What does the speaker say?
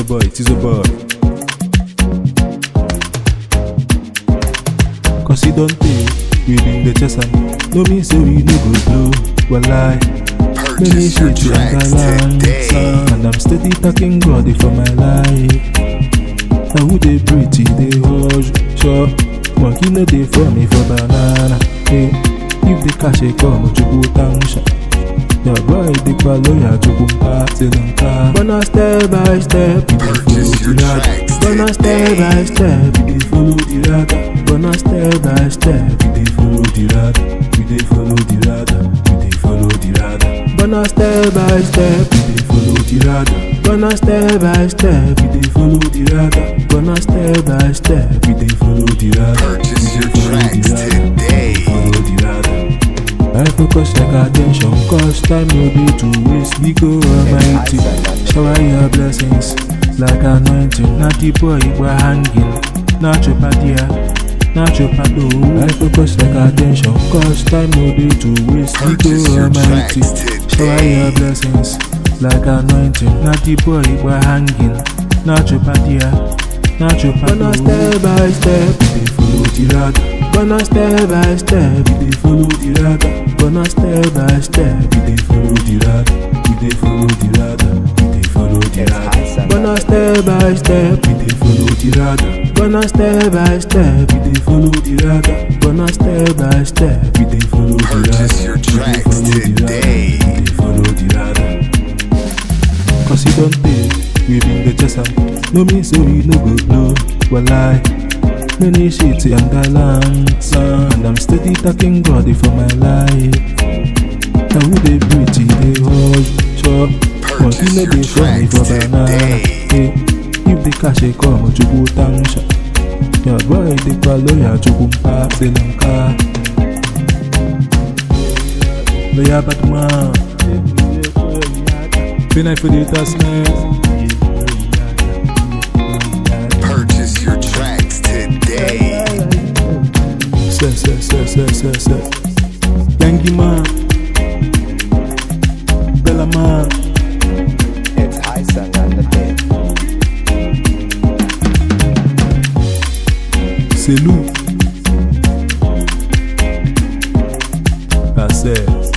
boy, Tizo boy. Cause he don't pay, we been the chest am. No mean say we no go blow, walai. Many Purchase your shit to tracks underline, today. and I'm steady thanking God for my life. Now who they pretty, they hush, sure. Monkey no they for me for banana. Hey, if the cash they come, you go tanksha. Your boy the lawyer to go back to them car. Gonna step by step, we dey Purchase follow your the ladder. tracks Gonna step by step, we dey follow the ladder. Gonna step by step, we dey follow the ladder. We dey follow the ladder. We dey follow the ladder. Gonna step by step, we dey follow the ladder. Gonna step by step, we dey follow the ladder. Gonna step by step, we dey follow the ladder. Purchase We your dey follow the tracks ladder. today. Follow the ladder. I focus like attention, cause time no be to waste. We go almighty, shower your blessings like anointing. Not the boy we're hanging, not your padia, not your pado. I focus like attention, cause time no be to waste. We Purchase go your almighty, tracks shower today. your blessings like anointing. Not the boy we're hanging, not your padia, not your pado. Gonna step by step, we dey follow the ladder. Gonna step by step, we dey follow the ladder. Gonna step by step, we dey follow the ladder. We dey follow the ladder. We dey follow the ladder. Gonna step by step, we dey follow the ladder. Gonna step by step, we dey follow the ladder. Gonna step by step, we dey follow the ladder. Purchase your We dey tracks follow the ladder. today. We dey follow the ladder. Cause he don't pay, we been the chest am. No mean say we no go blow, walai. Many shit and gallant, and I'm steady thanking God for my life. Now who they pretty, they hold, chop. Monkey no your dey for me for tracks banana. today. Hey, if the cash they come, you go tangsha. Your boy they call lawyer to go back the lanka. Lawyer bad man. Been I for the task Purchase your tracks today. Say, say, say, say, say, say. Yangi man. Bella man. It's Hyson on the beat. C'est loup. Passez.